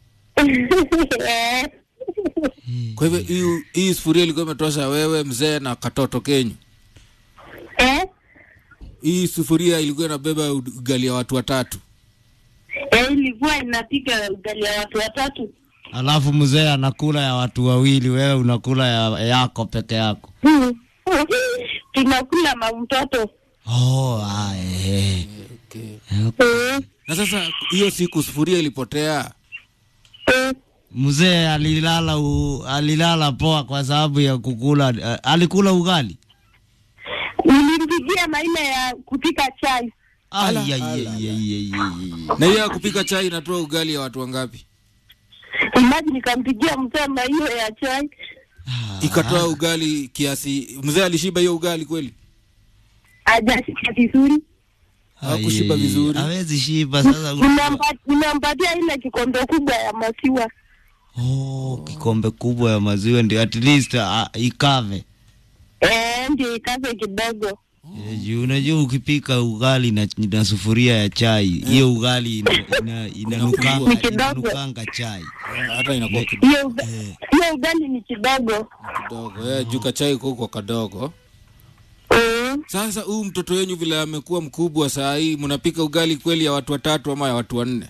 Eh, Kwa hivyo hii hii sufuria ilikuwa imetosha wewe mzee na katoto kenyu. eh, Hii sufuria ilikuwa inabeba ugali ya watu watatu. eh, ilikuwa inapika ugali ya watu watatu. Alafu mzee anakula ya watu wawili, wewe unakula ya yako peke yako. Tunakula mamtoto. Oh, ah, eh. Eh, Na sasa hiyo siku sufuria ilipotea. eh, Mzee alilala u, alilala poa kwa sababu ya kukula uh, alikula ugali. nilimpigia na ile ya kupika chai. Ai, ai, ai, ai, ai, ai, ai. Na hiyo ya kupika chai inatoa ugali ya watu wangapi? Imagine nikampigia mzee na hiyo ya chai. Ikatoa ugali kiasi. Mzee alishiba hiyo ugali kweli? Hajashika vizuri. Hakushiba vizuri. Hawezi shiba sasa. Nimempa- Nimempatia ile kikombe kubwa ya maziwa. Oh, kikombe kubwa ya maziwa ndio at least uh, ikave. Eh, ndio ikaze kidogo. Eh, juu Unajua ukipika ugali na, na sufuria ya chai hiyo ugali ina, ina, inanukanga, Ni kidogo. inanukanga chai. Hata inakuwa kidogo. Hiyo uga- hiyo ugali ni kidogo. kidogo. Eh, juu kachai kuko kadogo. Sasa huyu mtoto wenyu vile amekuwa mkubwa saa hii, mnapika ugali kweli ya watu watatu ama ya watu wanne?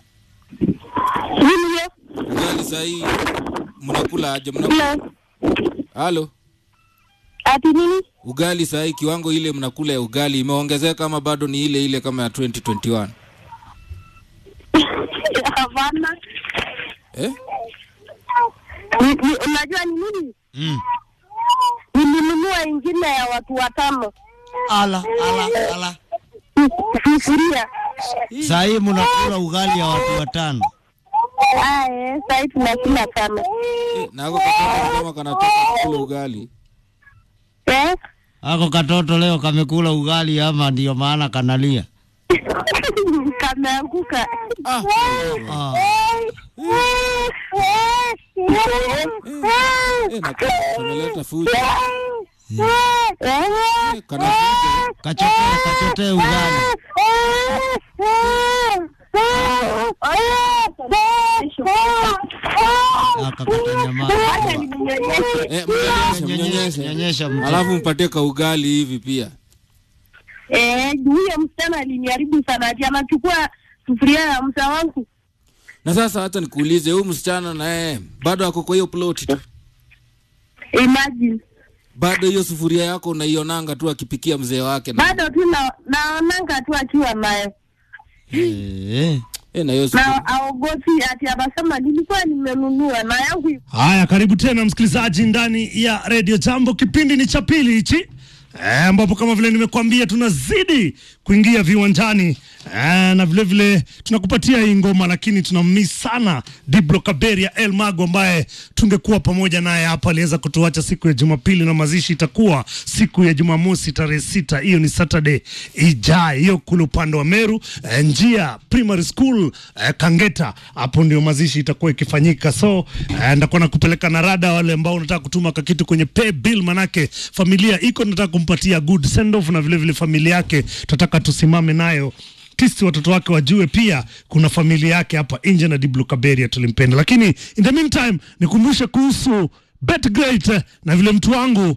Ugali saa hii mnakula aje? Mnakula halo, ati nini? ugali saa hii kiwango ile mnakula ya ugali imeongezeka ama bado ni ile ile kama ya 2021? Hapana. Eh? Ni- ni- Unajua ni nini? Mm. Nilinunua ingine ya watu watano. Ala, ala, ala. Sufuria. Saa hii mnakula ugali ya watu watano. Ah, eh, sasa hivi tunakula sana. Na ako katoto kama kanatoka kula ugali. Eh? ako katoto leo kamekula ugali ama ndio maana kanalia? kameanguka. Ah. Kameleta fujo. Kachotee, kachotee ugali. Eh, mnyonyeshe, mnyonyeshe. Nyonyesha mtoto. Alafu mpatie kaugali hivi pia. Eh, huyo msichana aliniharibu sana, ati anachukua sufuria ya msa wangu. Na sasa hata nikuulize, huyu msichana naye bado ako kwa hiyo ploti tu, Imagine bado hiyo sufuria yako unaionanga tu akipikia mzee wake na, bado tu na- naonanga tu akiwa naye Eh. eh, na hiyo sufuria. na aogopi, ati anasema nilikuwa nimenunua na yangu iko Haya, karibu tena msikilizaji ndani ya redio Jambo. Kipindi ni cha pili hichi Eh, ambapo kama vile nimekuambia tunazidi kuingia viwanjani eh, na vile vile tunakupatia hii ngoma, lakini tunammiss sana Diblo Kaberia El Mago ambaye tungekuwa pamoja naye hapa. Aliweza kutuacha siku ya Jumapili na mazishi itakuwa siku ya Jumamosi tarehe sita, hiyo ni Saturday ijayo, hiyo kule upande wa Meru eh, njia primary school eh, Kangeta, hapo ndio mazishi itakuwa ikifanyika. So eh, ndakuwa nakupeleka na rada wale ambao unataka kutuma kakitu kwenye pay bill, manake familia iko nataka kumpatia good send off, na vile vile familia yake tunataka tusimame nayo tisti watoto wake wajue pia kuna familia yake hapa nje na Diblu Kaberia tulimpenda. Lakini in the meantime nikumbushe kuhusu BetGreat eh, na vile mtu wangu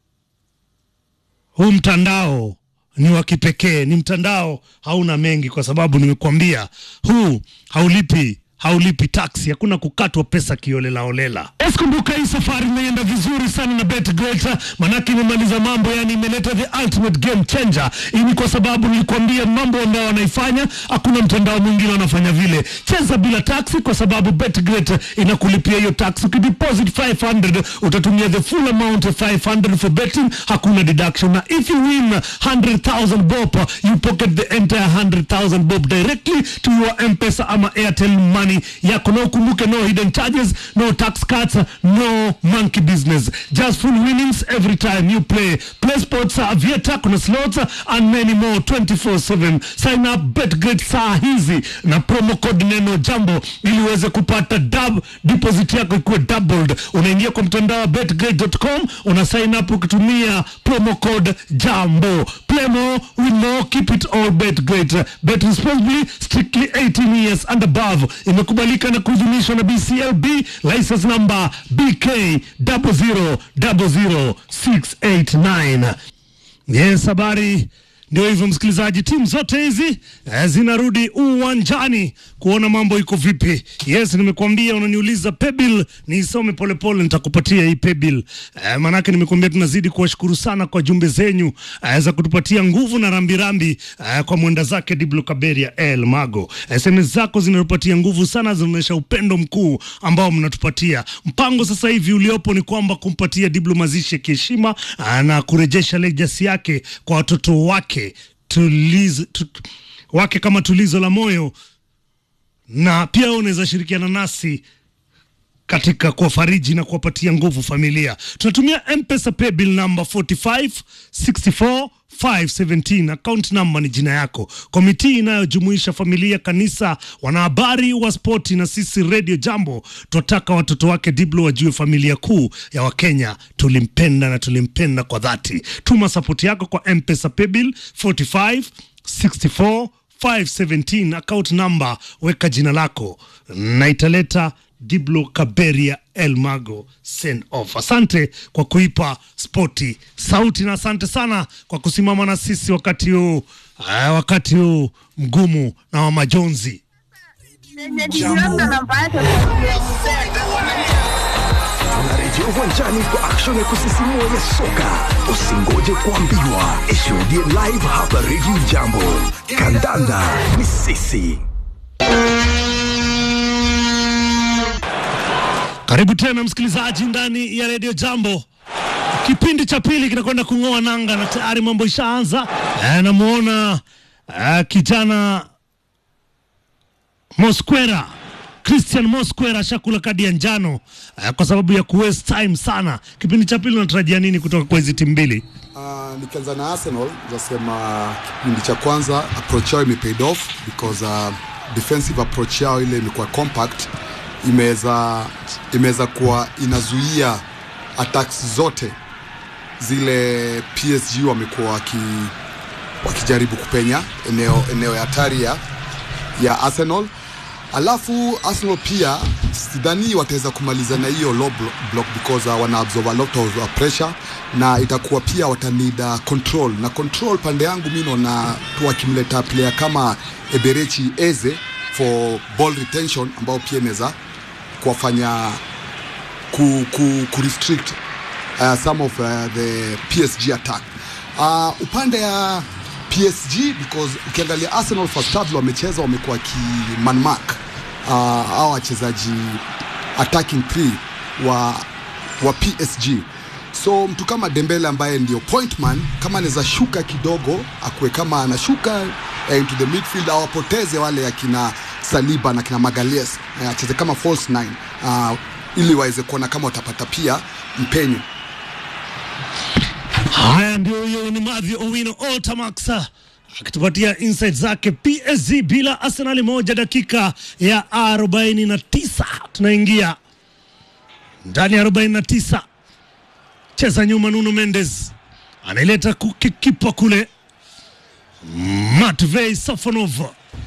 huu mtandao ni wa kipekee, ni mtandao hauna mengi, kwa sababu nimekuambia huu haulipi haulipi taksi, hakuna kukatwa pesa kiolelaolela. Kumbuka hii safari imeenda vizuri sana na BetGreat, manake imemaliza mambo, yani imeleta the ultimate game changer. Hii ni kwa sababu nilikwambia mambo ambayo wanaifanya, hakuna mtandao mwingine wanafanya vile. Cheza bila taksi, kwa sababu BetGreat inakulipia hiyo taksi. Ukideposit 500 utatumia the full amount of 500 for betting, hakuna deduction, na if you win 100,000 bob you pocket the entire 100,000 bob directly to your M-Pesa ama Airtel money yako, na ukumbuke no hidden charges, no tax cuts, no monkey business, just full winnings every time you play. Play sports, uh, Vieta, kuna slots uh, and many more 24/7. Sign up BetGreat saa hizi na promo code neno jambo ili uweze kupata dub deposit yako ikuwe doubled. Unaingia kwa mtandao wa betgreat.com, una sign up ukitumia promo code jambo. Play more, win more, keep it all BetGreat. Bet responsibly, strictly 18 years and above. Imekubalika na kuidhinishwa na BCLB, license number BK 0000689. Yes, habari ndio hivyo msikilizaji, timu zote hizi eh, zinarudi uwanjani kuona mambo iko vipi. Yes, nimekuambia unaniuliza pebil, niisome polepole, nitakupatia hii pebil eh, maanake nimekuambia tunazidi kuwashukuru sana kwa jumbe zenyu eh, za kutupatia nguvu na rambirambi eh, kwa mwenda zake Diblo Kaberia El Mago. SMS zako zinatupatia nguvu sana, zinaonyesha upendo mkuu ambao mnatupatia. Mpango sasa hivi uliopo ni kwamba kumpatia Diblo mazishi ya kiheshima ah, na kurejesha legacy yake kwa watoto wake tulizo, tu, wake kama tulizo la moyo, na pia unaweza shirikiana nasi katika kuwafariji na kuwapatia nguvu familia. Tunatumia M-Pesa paybill number 4564 517 account number ni jina yako. Komiti inayojumuisha familia, kanisa, wanahabari wa spoti na sisi Radio Jambo, tunataka watoto wake Diblo wajue familia kuu ya Wakenya tulimpenda na tulimpenda kwa dhati. Tuma sapoti yako kwa M-Pesa paybill 4564 517 account number, weka jina lako na italeta Diblo Kaberia El Mago send off. Asante kwa kuipa spoti sauti na asante sana kwa kusimama na sisi wakati huu uh, wakati huu mgumu na wa majonzi. niliona namba yake Tunarejea uwanjani kwa action ya kusisimua ya soka. Usingoje kuambiwa, ishuhudie live hapa Radio Jambo. Kandanda ni sisi. Karibu tena msikilizaji ndani ya redio Jambo. Kipindi cha pili kinakwenda kung'oa nanga na tayari mambo ishaanza. Eh, namuona eh, kijana Mosquera Christian Mosquera ashakula kadi ya njano eh, kwa sababu ya kuwaste time sana. Kipindi cha pili unatarajia nini kutoka kwa hizi timu mbili? Uh, nikianza na Arsenal zasema kipindi cha kwanza approach yao imepaid off because uh, defensive approach yao ile imekuwa compact, imeweza imeweza kuwa inazuia attacks zote zile PSG wamekuwa waki, wakijaribu kupenya eneo eneo ya hatari ya, ya Arsenal. Alafu Arsenal pia sidhani wataweza kumaliza na hiyo low blo- block because uh, wana absorb a lot of uh, pressure na itakuwa pia watanid uh, control na control pande yangu mi naona tu wakimleta player kama Eberechi Eze for ball retention ambao pia inaweza kuwafanya ku, ku, ku restrict uh, some of uh, the PSG attack. Uh, upande ya PSG because ukiangalia Arsenal first half wamecheza wamekuwa ki man mark uh, au wachezaji attacking three wa, wa PSG so mtu kama Dembele ambaye ndio point man kama anaweza shuka kidogo akuwe kama anashuka eh, into the midfield au apoteze wale akina Saliba na kina Magalies eh, acheze kama false nine uh, ili waweze kuona kama watapata pia mpenyo Haya, ndio huyo ni Mathew Owino Otamax akitupatia insight zake. PSG bila Arsenal moja, dakika ya 49 tunaingia ndani ya 49. Cheza nyuma, Nuno Mendes anaileta kukikipa kule, Matvei Safonov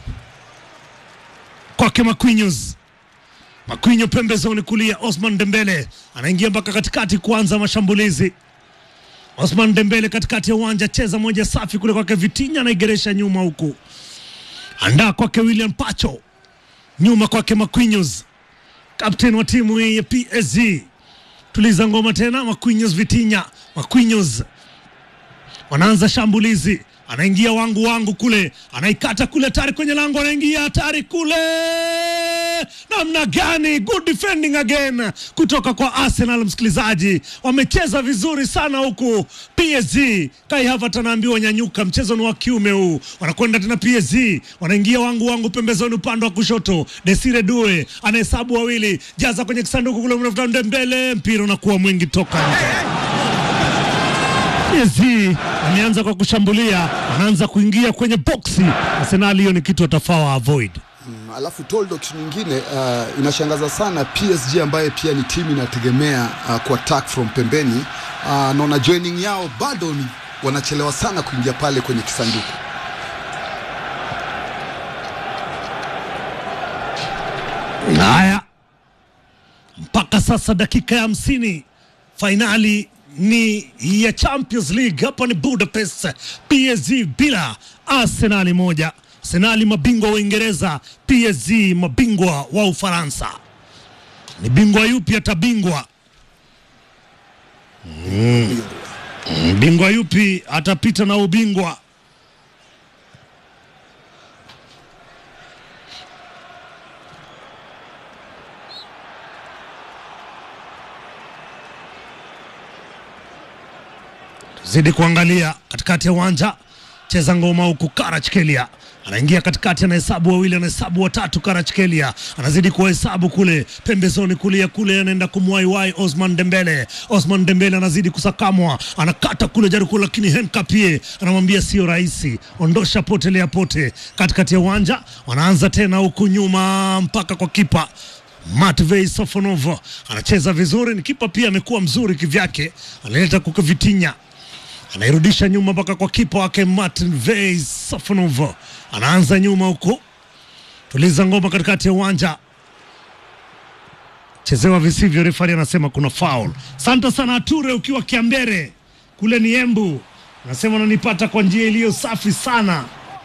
kwake Marquinhos Marquinhos pembezoni kulia, Osman Dembele anaingia mpaka katikati kuanza mashambulizi. Osman Dembele katikati ya uwanja, cheza moja safi kule kwake Vitinha, anaigeresha nyuma huku, andaa kwake William Pacho, nyuma kwake Marquinhos, kapteni wa timu hii ya PSG. Tuliza ngoma tena, Marquinhos, Vitinha, Marquinhos wanaanza shambulizi, anaingia wangu wangu kule, anaikata kule, hatari kwenye lango, anaingia hatari kule, namna gani! Good defending again kutoka kwa Arsenal. Msikilizaji, wamecheza vizuri sana huku PSG. Kai Havertz anaambiwa nyanyuka, mchezo ni wa kiume huu. Wanakwenda tena PSG, wanaingia wangu wangu pembezoni, upande wa kushoto, Desire Due anahesabu wawili, jaza kwenye kisanduku kule, mnafuta Dembele, mpira unakuwa mwingi toka nje. PSG ameanza kwa kushambulia, anaanza kuingia kwenye boksi. Arsenal, hiyo ni kitu atafaa avoid. Mm, alafu Toldo, kitu nyingine uh, inashangaza sana PSG ambaye pia ni timu inategemea uh, ku attack from pembeni uh, naona joining yao bado ni wanachelewa sana kuingia pale kwenye kisanduku. Haya, mpaka sasa dakika ya hamsini, fainali ni ya Champions League. Hapa ni Budapest, PSG bila Arsenali moja. Arsenali mabingwa wa Uingereza, PSG mabingwa wa Ufaransa. Ni bingwa yupi atabingwa? Mm. Mm, Bingwa yupi atapita na ubingwa? zidi kuangalia katikati ya uwanja, cheza ngoma huku. Karachkelia anaingia katikati, anahesabu wawili, anahesabu watatu. Karachkelia anazidi kuwahesabu kule pembezoni kulia kule, anaenda kumwaiwai Osman Dembele. Osman Dembele anazidi kusakamwa, anakata kule jariku, lakini Henkapie anamwambia sio rahisi, ondosha potelea pote. Katikati ya uwanja wanaanza tena huku nyuma mpaka kwa kipa Matvei Sofonov anacheza vizuri, ni kipa pia amekuwa mzuri kivyake, analeta kuka Vitinha anairudisha nyuma mpaka kwa kipa wake Martin Vey Safonov, anaanza nyuma huko, tuliza ngoma katikati ya uwanja, chezewa visivyo, refari anasema kuna foul. Asante sana Ature, ukiwa Kiambere kule ni Embu, anasema unanipata kwa njia iliyo safi sana.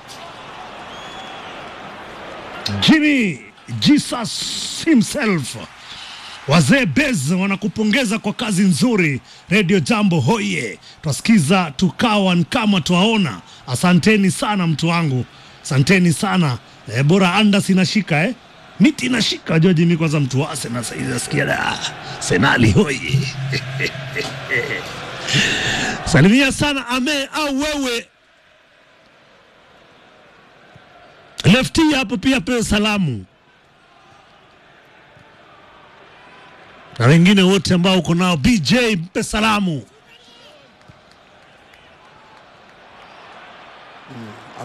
Jimmy Jesus himself Wazee Bez wanakupongeza kwa kazi nzuri. Radio Jambo hoye, twasikiza tukawa kama twaona. Asanteni sana mtu wangu, asanteni sana e, bora andas inashika eh? miti inashika Joji. Mi kwanza mtu wase na saizi nasikia da senali hoye salimia sana ame au wewe lefti hapo pia pewe salamu na wengine wote ambao uko nao. BJ mpe salamu.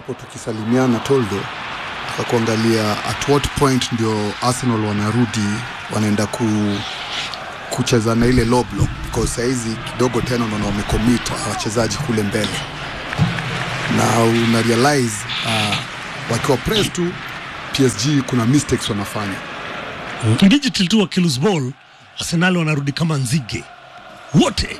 hapo tukisalimiana Toldo, taka kuangalia at what point ndio Arsenal wanarudi wanaenda ku kucheza na ile low block because sahizi kidogo tena unaona wamecommit wachezaji kule mbele na una realize uh, wakiwa press tu PSG kuna mistakes wanafanya digital tu wakilose ball Arsenal wanarudi kama nzige wote.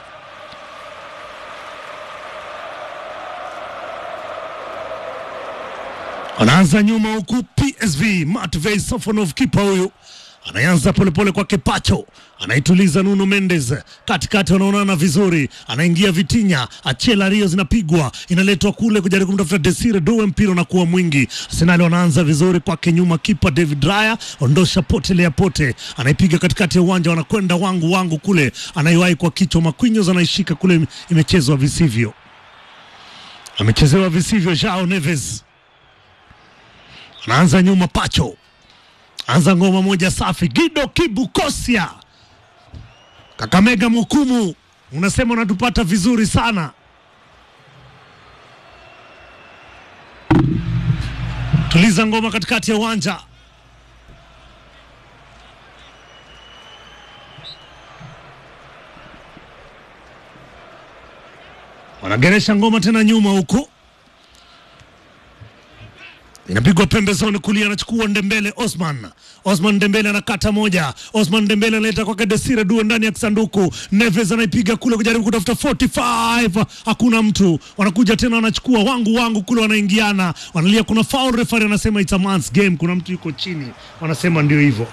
Wanaanza nyuma huku PSV, Matvei Sofonov kipa huyu anaanza polepole kwake Pacho, anaituliza Nuno Mendes katikati, wanaonana vizuri, anaingia Vitinha, Achela Rio zinapigwa, inaletwa kule kujaribu kumtafuta Desire Doe, mpira unakuwa mwingi. Arsenal wanaanza vizuri kwake nyuma, kipa David Raya ondosha potelea pote, anaipiga katikati ya uwanja, wanakwenda wangu wangu kule, anaiwahi kwa kichwa, Marquinhos anaishika kule, imechezwa visivyo, amechezewa visivyo. Joao Neves anaanza nyuma, Pacho anza ngoma moja safi, Gido Kibukosia, Kakamega Mukumu, unasema unatupata vizuri sana. Tuliza ngoma katikati ya uwanja. Wanageresha ngoma tena nyuma huku inapigwa pembezoni kulia, anachukua Ndembele Osman. Osman Ndembele anakata moja, Osman Ndembele analeta kwake Desire Due ndani ya kisanduku. Neves anaipiga kule kujaribu kutafuta 45, hakuna mtu. Wanakuja tena wanachukua wangu wangu kule, wanaingiana, wanalia, kuna foul. Referee anasema it's a man's game, kuna mtu yuko chini, wanasema ndio hivyo.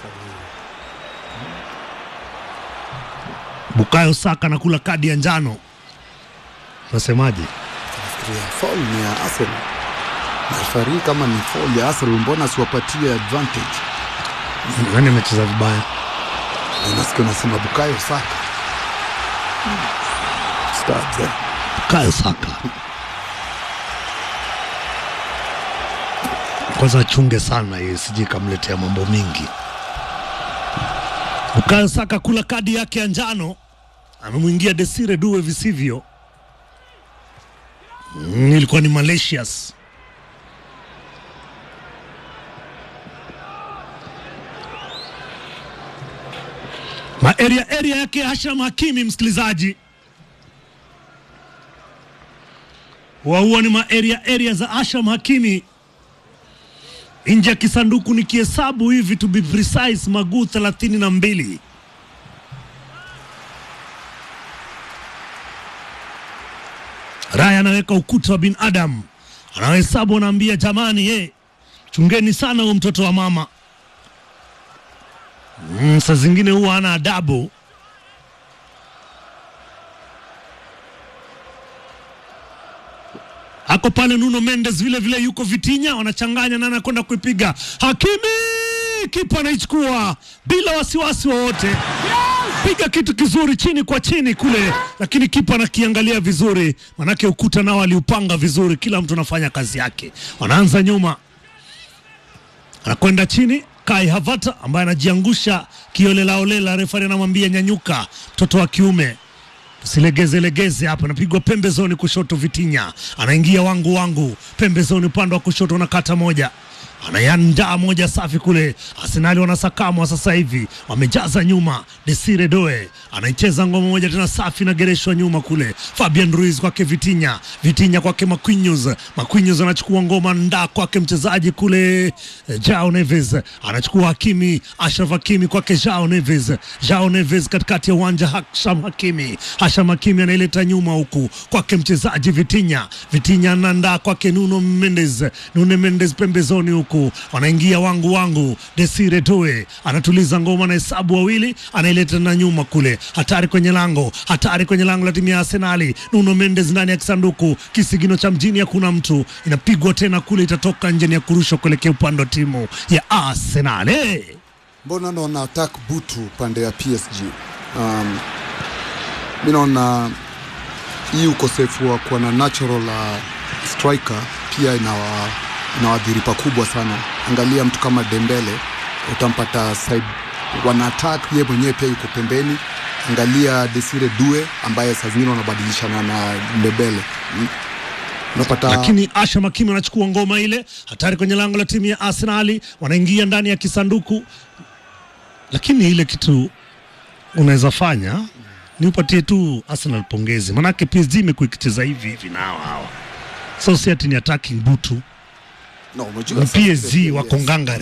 Bukayo Saka anakula kadi ya njano, unasemaje? Nafikiria foul ni ya Arsenal. Referee kama ni foul ya Arsenal, mbona siwapatie advantage? Nani amecheza vibaya? Nasikia unasema Bukayo Saka. Stop there. Bukayo Saka kwanza achunge sana yeye, sije kamletea mambo mingi. Bukayo Saka kula kadi yake ya njano, amemwingia Desire Due visivyo. Mm, ilikuwa ni malicious. Maeria area yake Hasham Hakimi, msikilizaji, waua ni maeria area za Hasham Hakimi nje ya kisanduku, ni kihesabu hivi to be precise, maguu thelathini na mbili. Raya anaweka ukuta wa binadamu, anahesabu, anaambia jamani, hey, chungeni sana huyo mtoto wa mama. Mm, saa zingine huwa ana adabu. Ako pale Nuno Mendes vile vile yuko Vitinha, wanachanganya na anakwenda kuipiga. Hakimi kipa anaichukua bila wasiwasi wowote, piga kitu kizuri chini kwa chini kule, lakini kipa anakiangalia vizuri, manake ukuta nao aliupanga vizuri, kila mtu anafanya kazi yake. Wanaanza nyuma, anakwenda chini Kai Havata ambaye anajiangusha kiolelaolela, refari anamwambia nyanyuka, mtoto wa kiume usilegeze legeze hapa. Napigwa pembezoni kushoto, Vitinha anaingia wangu wangu pembezoni, upande wa kushoto, anakata moja anayandaa moja safi kule. Arsenali wanasakamwa sasa hivi, wamejaza nyuma. Desire Doe anaicheza ngoma moja tena safi, nagereshwa nyuma kule. Fabian Ruiz kwake Vitinha, Vitinha kwake Marquinhos, Marquinhos anachukua ngoma ndaa kwake mchezaji kule eh, Jao Neves anachukua Hakimi, Ashraf Hakimi kwake Jao Neves, Jao Neves katikati ya uwanja, Hasham Hakimi, Hasham Hakimi anaileta nyuma huku kwake mchezaji Vitinha, Vitinha anandaa kwake Nuno Mendes, Nuno Mendes pembezoni huku wanaingia wangu wangu. Desire Doe anatuliza ngoma na hesabu wawili, anaileta na nyuma kule, hatari kwenye lango, hatari kwenye lango la timu ya Arsenali. Nuno Mendes ndani ya kisanduku, kisigino cha mjini, hakuna mtu, inapigwa tena kule, itatoka nje, ni ya kurushwa kuelekea upande wa timu ya Arsenali. Mbona naona attack butu pande ya PSG? Um, mi naona hii ukosefu wa kuwa na natural uh, striker pia inawa inawadhiri pakubwa sana. Angalia mtu kama Dembele, utampata side wana attack, yeye mwenyewe pia yuko pembeni. Angalia Desire Due ambaye saa zingine wanabadilishana na Dembele. Mm. unapata lakini Asha Makimi anachukua ngoma ile hatari kwenye lango la timu ya Arsenali, wanaingia ndani ya kisanduku, lakini ile kitu unaweza fanya ni upatie tu Arsenal pongezi, manake PSG imekuwa ikicheza hivi hivi nao hawa, so si ati ni attacking butu no, umejua ni sasa PSG PSG, wako ngangari